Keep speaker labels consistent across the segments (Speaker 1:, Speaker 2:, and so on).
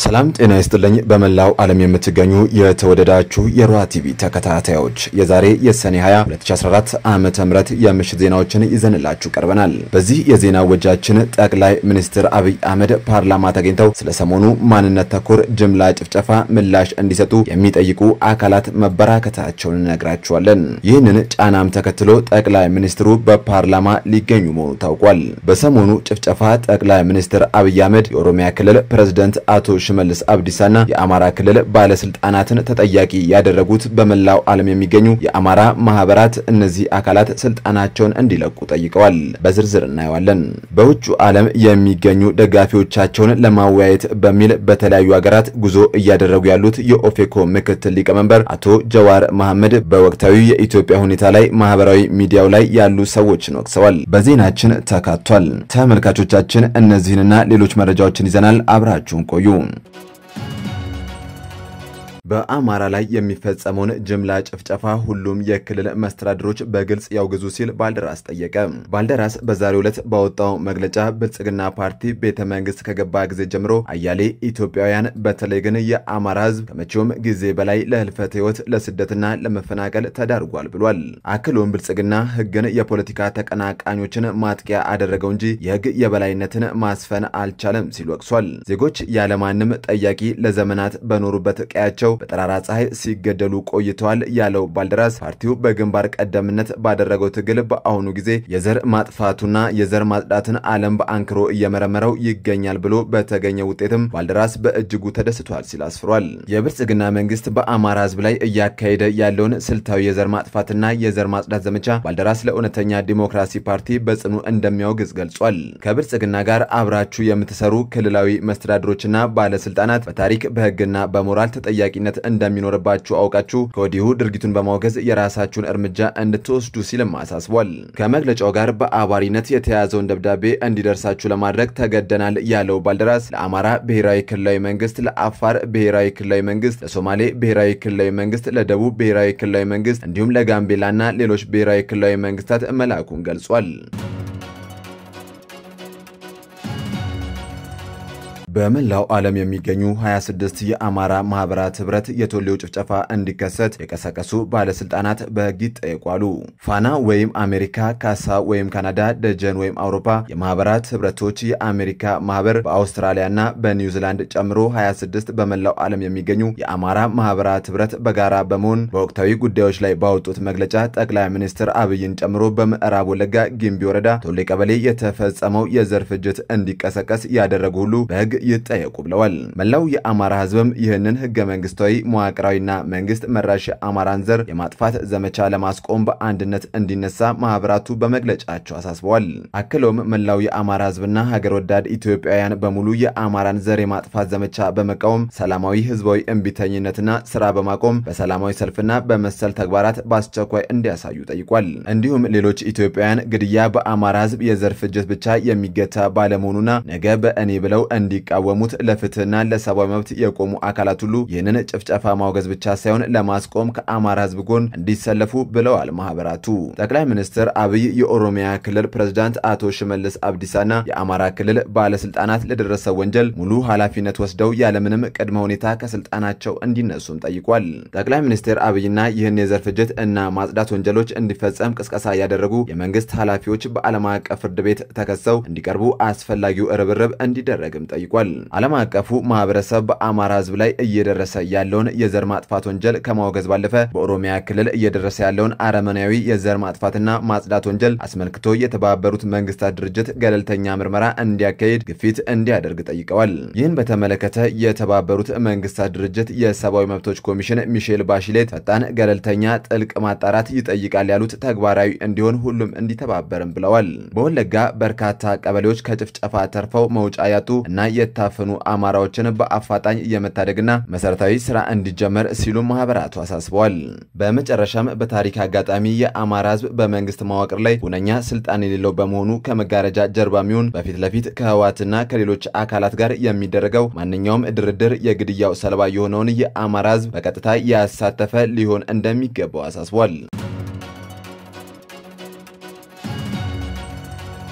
Speaker 1: ሰላም ጤና ይስጥልኝ። በመላው ዓለም የምትገኙ የተወደዳችሁ የሮሃ ቲቪ ተከታታዮች የዛሬ የሰኔ 20 2014 ዓመተ ምህረት የምሽት ዜናዎችን ይዘንላችሁ ቀርበናል። በዚህ የዜና ወጃችን ጠቅላይ ሚኒስትር አብይ አህመድ ፓርላማ ተገኝተው ስለ ሰሞኑ ማንነት ተኮር ጅምላ ጭፍጨፋ ምላሽ እንዲሰጡ የሚጠይቁ አካላት መበራከታቸውን እነግራችኋለን። ይህንን ጫናም ተከትሎ ጠቅላይ ሚኒስትሩ በፓርላማ ሊገኙ መሆኑ ታውቋል። በሰሞኑ ጭፍጨፋ ጠቅላይ ሚኒስትር አብይ አህመድ የኦሮሚያ ክልል ፕሬዝደንት አቶ ሽመልስ አብዲሳና የአማራ ክልል ባለስልጣናትን ተጠያቂ ያደረጉት በመላው ዓለም የሚገኙ የአማራ ማህበራት እነዚህ አካላት ስልጣናቸውን እንዲለቁ ጠይቀዋል። በዝርዝር እናየዋለን። በውጩ ዓለም የሚገኙ ደጋፊዎቻቸውን ለማወያየት በሚል በተለያዩ ሀገራት ጉዞ እያደረጉ ያሉት የኦፌኮ ምክትል ሊቀመንበር አቶ ጀዋር መሐመድ በወቅታዊ የኢትዮጵያ ሁኔታ ላይ ማህበራዊ ሚዲያው ላይ ያሉ ሰዎችን ወቅሰዋል። በዜናችን ተካቷል። ተመልካቾቻችን እነዚህንና ሌሎች መረጃዎችን ይዘናል። አብራችሁን ቆዩ። በአማራ ላይ የሚፈጸመውን ጅምላ ጭፍጨፋ ሁሉም የክልል መስተዳድሮች በግልጽ ያውግዙ ሲል ባልደራስ ጠየቀ። ባልደራስ በዛሬው ዕለት ባወጣው መግለጫ ብልጽግና ፓርቲ ቤተ መንግስት ከገባ ጊዜ ጀምሮ አያሌ ኢትዮጵያውያን በተለይ ግን የአማራ ሕዝብ ከመቼውም ጊዜ በላይ ለህልፈት ህይወት፣ ለስደትና ለመፈናቀል ተዳርጓል ብሏል። አክሎም ብልጽግና ህግን የፖለቲካ ተቀናቃኞችን ማጥቂያ አደረገው እንጂ የህግ የበላይነትን ማስፈን አልቻለም ሲል ወቅሷል። ዜጎች ያለማንም ጠያቂ ለዘመናት በኖሩበት ቀያቸው በጠራራ ፀሐይ ሲገደሉ ቆይተዋል ያለው ባልደራስ ፓርቲው በግንባር ቀደምነት ባደረገው ትግል በአሁኑ ጊዜ የዘር ማጥፋቱና የዘር ማጽዳትን ዓለም በአንክሮ እየመረመረው ይገኛል ብሎ በተገኘ ውጤትም ባልደራስ በእጅጉ ተደስቷል ሲል አስፍሯል። የብልጽግና መንግስት በአማራ ህዝብ ላይ እያካሄደ ያለውን ስልታዊ የዘር ማጥፋትና የዘር ማጽዳት ዘመቻ ባልደራስ ለእውነተኛ ዲሞክራሲ ፓርቲ በጽኑ እንደሚያወግዝ ገልጿል። ከብልጽግና ጋር አብራችሁ የምትሰሩ ክልላዊ መስተዳድሮችና ባለስልጣናት በታሪክ በህግና በሞራል ተጠያቂ ነት እንደሚኖርባችሁ አውቃችሁ ከወዲሁ ድርጊቱን በማውገዝ የራሳችሁን እርምጃ እንድትወስዱ ሲልም አሳስቧል። ከመግለጫው ጋር በአባሪነት የተያዘውን ደብዳቤ እንዲደርሳችሁ ለማድረግ ተገደናል ያለው ባልደራስ ለአማራ ብሔራዊ ክልላዊ መንግስት፣ ለአፋር ብሔራዊ ክልላዊ መንግስት፣ ለሶማሌ ብሔራዊ ክልላዊ መንግስት፣ ለደቡብ ብሔራዊ ክልላዊ መንግስት እንዲሁም ለጋምቤላና ሌሎች ብሔራዊ ክልላዊ መንግስታት መላኩን ገልጿል። በመላው ዓለም የሚገኙ 26 የአማራ ማህበራት ህብረት የቶሌው ጭፍጨፋ እንዲከሰት የቀሰቀሱ ባለስልጣናት በህግ ይጠየቋሉ። ፋና ወይም አሜሪካ፣ ካሳ ወይም ካናዳ፣ ደጀን ወይም አውሮፓ የማህበራት ህብረቶች የአሜሪካ ማህበር በአውስትራሊያና በኒውዚላንድ ጨምሮ 26 በመላው ዓለም የሚገኙ የአማራ ማህበራት ህብረት በጋራ በመሆን በወቅታዊ ጉዳዮች ላይ ባወጡት መግለጫ ጠቅላይ ሚኒስትር አብይን ጨምሮ በምዕራብ ወለጋ ጊምቢ ወረዳ ቶሌ ቀበሌ የተፈጸመው የዘር ፍጅት እንዲቀሰቀስ ያደረጉ ሁሉ በህግ ይጠየቁ ብለዋል። መላው የአማራ ህዝብም ይህንን ህገ መንግስታዊ መዋቅራዊና መንግስት መራሽ የአማራን ዘር የማጥፋት ዘመቻ ለማስቆም በአንድነት እንዲነሳ ማህበራቱ በመግለጫቸው አሳስበዋል። አክለውም መላው የአማራ ህዝብና ሀገር ወዳድ ኢትዮጵያውያን በሙሉ የአማራን ዘር የማጥፋት ዘመቻ በመቃወም ሰላማዊ ህዝባዊ እምቢተኝነትና ስራ በማቆም በሰላማዊ ሰልፍና በመሰል ተግባራት በአስቸኳይ እንዲያሳዩ ጠይቋል። እንዲሁም ሌሎች ኢትዮጵያውያን ግድያ በአማራ ህዝብ የዘር ፍጅት ብቻ የሚገታ ባለመሆኑና ነገ በእኔ ብለው እንዲ የሚቃወሙት ለፍትህና ለሰብአዊ መብት የቆሙ አካላት ሁሉ ይህንን ጭፍጨፋ ማውገዝ ብቻ ሳይሆን ለማስቆም ከአማራ ህዝብ ጎን እንዲሰለፉ ብለዋል ማህበራቱ። ጠቅላይ ሚኒስትር አብይ የኦሮሚያ ክልል ፕሬዝዳንት አቶ ሽመልስ አብዲሳና የአማራ ክልል ባለስልጣናት ለደረሰው ወንጀል ሙሉ ኃላፊነት ወስደው ያለምንም ቅድመ ሁኔታ ከስልጣናቸው እንዲነሱም ጠይቋል። ጠቅላይ ሚኒስትር አብይና ይህን የዘር ፍጅት እና ማጽዳት ወንጀሎች እንዲፈጸም ቅስቀሳ ያደረጉ የመንግስት ኃላፊዎች በዓለም አቀፍ ፍርድ ቤት ተከሰው እንዲቀርቡ አስፈላጊው ርብርብ እንዲደረግም ጠይቋል። ዓለም አቀፉ ማህበረሰብ በአማራ ህዝብ ላይ እየደረሰ ያለውን የዘር ማጥፋት ወንጀል ከማውገዝ ባለፈ በኦሮሚያ ክልል እየደረሰ ያለውን አረመናዊ የዘር ማጥፋትና ማጽዳት ወንጀል አስመልክቶ የተባበሩት መንግስታት ድርጅት ገለልተኛ ምርመራ እንዲያካሂድ ግፊት እንዲያደርግ ጠይቀዋል። ይህን በተመለከተ የተባበሩት መንግስታት ድርጅት የሰብአዊ መብቶች ኮሚሽን ሚሼል ባሽሌት ፈጣን፣ ገለልተኛ፣ ጥልቅ ማጣራት ይጠይቃል ያሉት ተግባራዊ እንዲሆን ሁሉም እንዲተባበርም ብለዋል። በወለጋ በርካታ ቀበሌዎች ከጭፍጨፋ ተርፈው መውጫ ያጡ እና የታፈኑ አማራዎችን በአፋጣኝ የመታደግና መሰረታዊ ስራ እንዲጀመር ሲሉ ማህበራቱ አሳስበዋል። በመጨረሻም በታሪክ አጋጣሚ የአማራ ህዝብ በመንግስት መዋቅር ላይ ሁነኛ ስልጣን የሌለው በመሆኑ ከመጋረጃ ጀርባ የሚሆን በፊት ለፊት ከህወሓትና ከሌሎች አካላት ጋር የሚደረገው ማንኛውም ድርድር የግድያው ሰለባ የሆነውን የአማራ ህዝብ በቀጥታ ያሳተፈ ሊሆን እንደሚገባው አሳስቧል።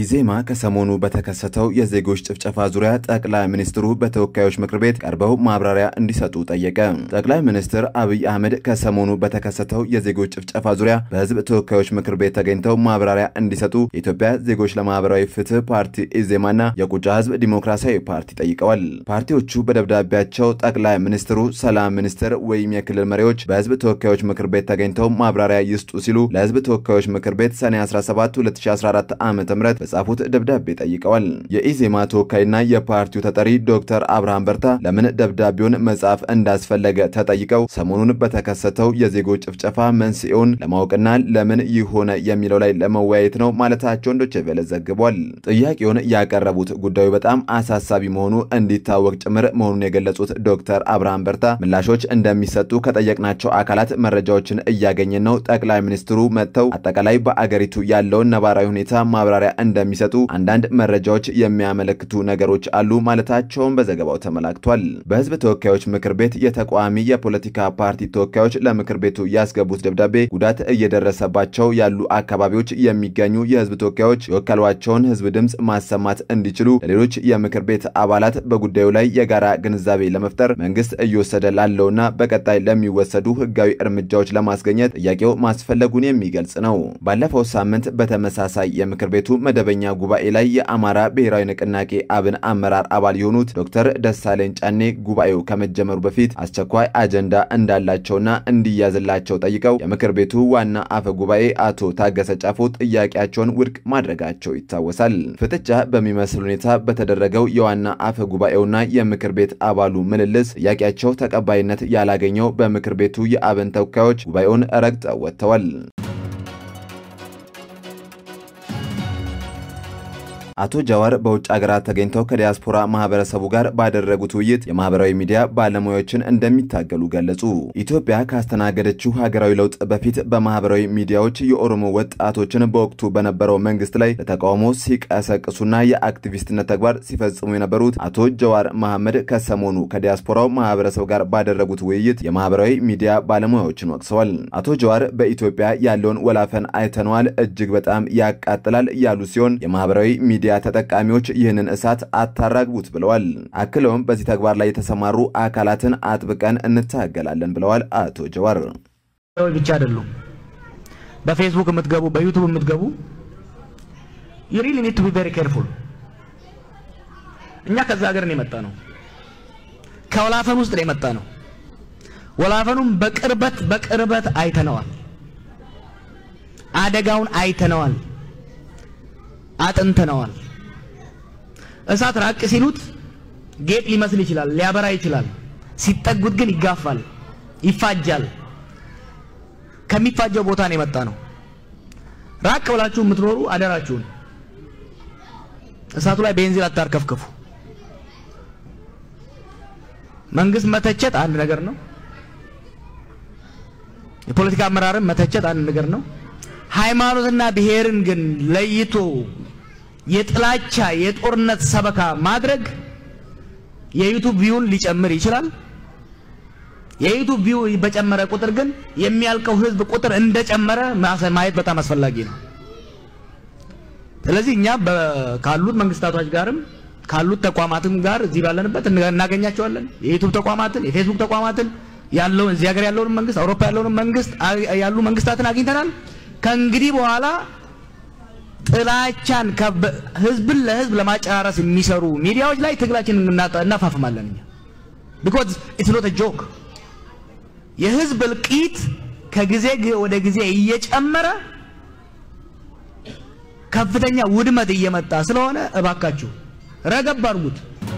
Speaker 1: ኢዜማ ከሰሞኑ በተከሰተው የዜጎች ጭፍጨፋ ዙሪያ ጠቅላይ ሚኒስትሩ በተወካዮች ምክር ቤት ቀርበው ማብራሪያ እንዲሰጡ ጠየቀ። ጠቅላይ ሚኒስትር አብይ አህመድ ከሰሞኑ በተከሰተው የዜጎች ጭፍጨፋ ዙሪያ በሕዝብ ተወካዮች ምክር ቤት ተገኝተው ማብራሪያ እንዲሰጡ የኢትዮጵያ ዜጎች ለማህበራዊ ፍትህ ፓርቲ ኢዜማና የቁጫ ሕዝብ ዲሞክራሲያዊ ፓርቲ ጠይቀዋል። ፓርቲዎቹ በደብዳቤያቸው ጠቅላይ ሚኒስትሩ፣ ሰላም ሚኒስትር ወይም የክልል መሪዎች በሕዝብ ተወካዮች ምክር ቤት ተገኝተው ማብራሪያ ይስጡ ሲሉ ለሕዝብ ተወካዮች ምክር ቤት ሰኔ 17 2014 ዓ ም በጻፉት ደብዳቤ ጠይቀዋል። የኢዜማ ተወካይና የፓርቲው ተጠሪ ዶክተር አብርሃም በርታ ለምን ደብዳቤውን መጻፍ እንዳስፈለገ ተጠይቀው ሰሞኑን በተከሰተው የዜጎች ጭፍጨፋ መንስኤውን ለማወቅና ለምን ይህ ሆነ የሚለው ላይ ለመወያየት ነው ማለታቸውን ዶቼ ቬለ ዘግቧል። ጥያቄውን ያቀረቡት ጉዳዩ በጣም አሳሳቢ መሆኑ እንዲታወቅ ጭምር መሆኑን የገለጹት ዶክተር አብርሃም በርታ ምላሾች እንደሚሰጡ ከጠየቅናቸው አካላት መረጃዎችን እያገኘን ነው። ጠቅላይ ሚኒስትሩ መጥተው አጠቃላይ በአገሪቱ ያለውን ነባራዊ ሁኔታ ማብራሪያ እንደሚሰጡ አንዳንድ መረጃዎች የሚያመለክቱ ነገሮች አሉ ማለታቸውን በዘገባው ተመላክቷል። በሕዝብ ተወካዮች ምክር ቤት የተቃዋሚ የፖለቲካ ፓርቲ ተወካዮች ለምክር ቤቱ ያስገቡት ደብዳቤ ጉዳት እየደረሰባቸው ያሉ አካባቢዎች የሚገኙ የሕዝብ ተወካዮች የወከሏቸውን ሕዝብ ድምፅ ማሰማት እንዲችሉ ለሌሎች የምክር ቤት አባላት በጉዳዩ ላይ የጋራ ግንዛቤ ለመፍጠር መንግስት እየወሰደ ላለውና በቀጣይ ለሚወሰዱ ሕጋዊ እርምጃዎች ለማስገኘት ጥያቄው ማስፈለጉን የሚገልጽ ነው። ባለፈው ሳምንት በተመሳሳይ የምክር ቤቱ መደበኛ ጉባኤ ላይ የአማራ ብሔራዊ ንቅናቄ አብን አመራር አባል የሆኑት ዶክተር ደሳለኝ ጫኔ ጉባኤው ከመጀመሩ በፊት አስቸኳይ አጀንዳ እንዳላቸውና እንዲያዝላቸው ጠይቀው የምክር ቤቱ ዋና አፈ ጉባኤ አቶ ታገሰ ጫፎ ጥያቄያቸውን ውድቅ ማድረጋቸው ይታወሳል። ፍጥጫ በሚመስል ሁኔታ በተደረገው የዋና አፈ ጉባኤውና የምክር ቤት አባሉ ምልልስ ጥያቄያቸው ተቀባይነት ያላገኘው በምክር ቤቱ የአብን ተወካዮች ጉባኤውን ረግጠው ወጥተዋል። አቶ ጃዋር በውጭ ሀገራት ተገኝተው ከዲያስፖራ ማህበረሰቡ ጋር ባደረጉት ውይይት የማህበራዊ ሚዲያ ባለሙያዎችን እንደሚታገሉ ገለጹ። ኢትዮጵያ ካስተናገደችው ሀገራዊ ለውጥ በፊት በማህበራዊ ሚዲያዎች የኦሮሞ ወጣቶችን በወቅቱ በነበረው መንግስት ላይ ለተቃውሞ ሲቀሰቅሱና የአክቲቪስትነት ተግባር ሲፈጽሙ የነበሩት አቶ ጃዋር መሐመድ ከሰሞኑ ከዲያስፖራው ማህበረሰብ ጋር ባደረጉት ውይይት የማህበራዊ ሚዲያ ባለሙያዎችን ወቅሰዋል። አቶ ጃዋር በኢትዮጵያ ያለውን ወላፈን አይተነዋል፣ እጅግ በጣም ያቃጥላል ያሉ ሲሆን የማህበራዊ ሚዲያ ተጠቃሚዎች ይህንን እሳት አታራግቡት ብለዋል። አክለውም በዚህ ተግባር ላይ የተሰማሩ አካላትን አጥብቀን እንታገላለን ብለዋል። አቶ ጀዋር
Speaker 2: ብቻ አይደሉም። በፌስቡክ የምትገቡ በዩቱብ የምትገቡ you really need to be very careful። እኛ ከዛ ሀገር ነው የመጣ ነው፣ ከወላፈን ውስጥ ነው የመጣ ነው። ወላፈኑም በቅርበት በቅርበት አይተነዋል፣ አደጋውን አይተነዋል አጥንተነዋል። እሳት ራቅ ሲሉት ጌጥ ሊመስል ይችላል፣ ሊያበራ ይችላል። ሲጠጉት ግን ይጋፋል፣ ይፋጃል። ከሚፋጀው ቦታ ነው የመጣ ነው። ራቅ ብላችሁ የምትኖሩ አደራችሁን እሳቱ ላይ ቤንዚን አታርከፍክፉ። መንግስት መተቸት አንድ ነገር ነው። የፖለቲካ አመራርን መተቸት አንድ ነገር ነው። ሃይማኖትና ብሔርን ግን ለይቶ የጥላቻ የጦርነት ሰበካ ማድረግ የዩቱብ ቪውን ሊጨምር ይችላል። የዩቱብ ቪው በጨመረ ቁጥር ግን የሚያልቀው ህዝብ ቁጥር እንደጨመረ ማየት በጣም አስፈላጊ ነው። ስለዚህ እኛ ካሉት መንግስታቶች ጋርም ካሉት ተቋማትም ጋር እዚህ ባለንበት እናገኛቸዋለን። የዩቱብ ተቋማትን፣ የፌስቡክ ተቋማትን ያለውን እዚህ ሀገር ያለውን መንግስት፣ አውሮፓ ያለውን መንግስት ያሉ መንግስታትን አግኝተናል። ከእንግዲህ በኋላ ጥላቻን ህዝብን ለህዝብ ለማጨራረስ የሚሰሩ ሚዲያዎች ላይ ትግላችንን እናፋፍማለን። እኛ ቢኮዝ ኢትስ ኖት ጆክ። የህዝብ እልቂት ከጊዜ ወደ ጊዜ እየጨመረ ከፍተኛ ውድመት እየመጣ ስለሆነ እባካችሁ ረገብ አድርጉት።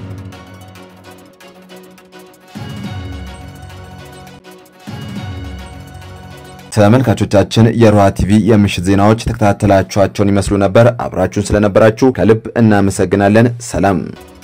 Speaker 1: ተመልካቾቻችን የሮሃ ቲቪ የምሽት ዜናዎች ተከታተላችኋቸውን ይመስሉ ነበር። አብራችሁን ስለነበራችሁ ከልብ እናመሰግናለን። ሰላም